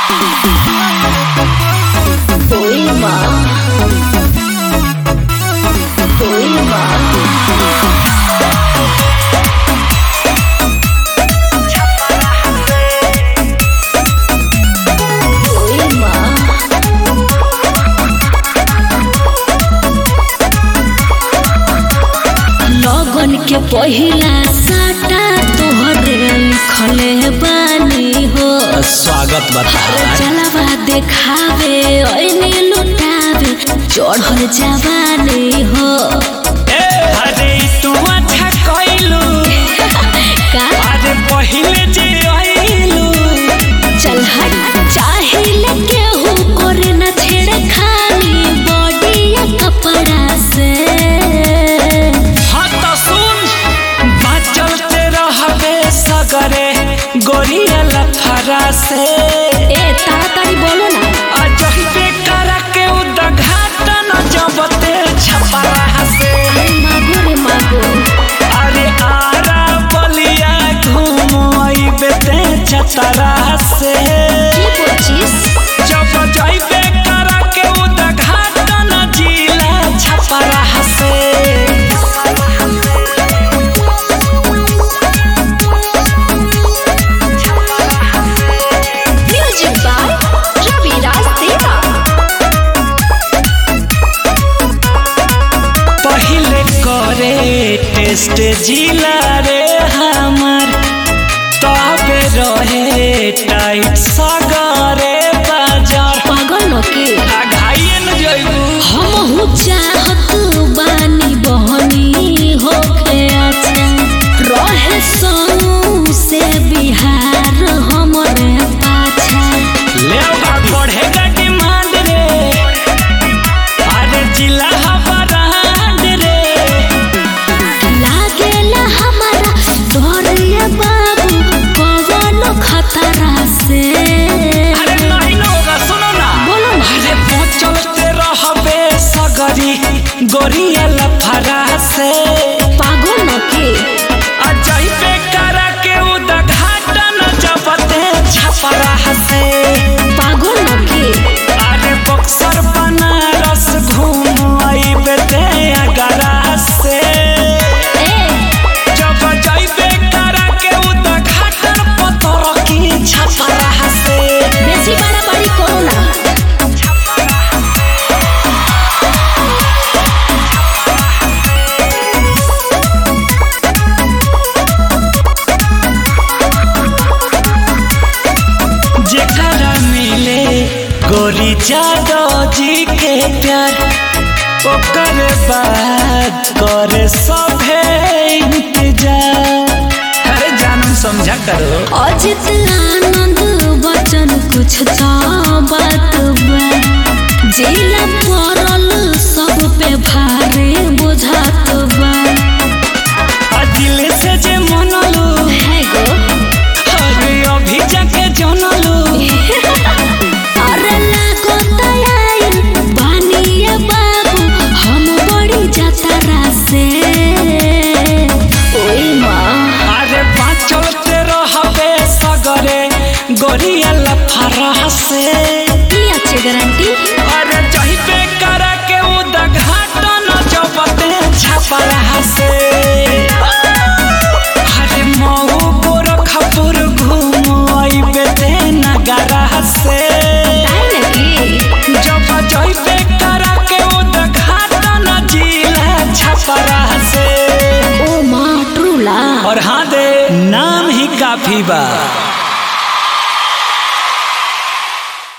Poema. Poema. Poema. लगन के पहिला साटा तोहरे लिखले बानी हो स्वागत अरे बता जलवा देखावे ओइने लुटावे चढ़ल जवानी हो अरे तू अच्छा कइलू का अरे पहिले जे आइलू चल हट चाहिले केहू करे न छेड़े खाली बॉडी या कपड़ा से हाँ तो सुन बाचल ते रहबे सगरे गोरिया लफरा से ए ताड़ाताड़ी बोलो ना अजही पे करा के उद्घाटन जबते छपरा से अरे मागो रे मागो अरे आरा बलिया घूमइबे ते चतरा से की बोचिस जब जाइबे करा के उद्घाटन जिला छपरा से म्यूजिक बाय रवि राज देवा पहिले करे टेस्ट जिला रे हमर तबे रहे टाइट सगरे बाजार पागल न के आघाइए न जइबू हम हूँ चाहत बानी बहनी होके अच्छा रहे संग से बिहार हमरे पाछा ले बात बढ़ेगा डिमांड रे अरे जिला हबरांड रे लागेला हमारा डोरिया बाबू पवन खतरा से अरे नहीं न होगा सुनो ना बोलो ना अरे पहुंचते रहबे सगरी गोरिया लफरा से पागल न के अजय पे करा के उद्घाटन जबते छपरा से पागल न के अरे बक्सर बनारस घूम आइबे ते अगरा से ए जब जाइबे करा के उद्घाटन पतर की छपरा से बेसी बड़ा बड़ी करो ना जेकरा मिले गोरी जादव जी के प्यार ओकर बाद करे सभे इंतजार अरे जानम समझा करो अजित आनंद बचन कुछ तो बात बा जिला पड़ल सब पे भारी बुझात बा आ दिल से जे मनलू है गो अरे अभी जाके जनलू अरे लागो तयाई बानिए बाबू हम बड़ी जतरा से ओई माँ अरे बाँचलते रहबे सगरे गोरिया लफरा से की अच्छी गारंटी अरे जहिबे करा के उद्घाटन जबते छपरा से अरे मऊ गोरखपुर घूम आइबे ते नगरा से टाइम लगी जब जइबे करा के उद्घाटन जिला छपरा से ओ माँ ट्रूला और हाँ दे नाम ही काफी बा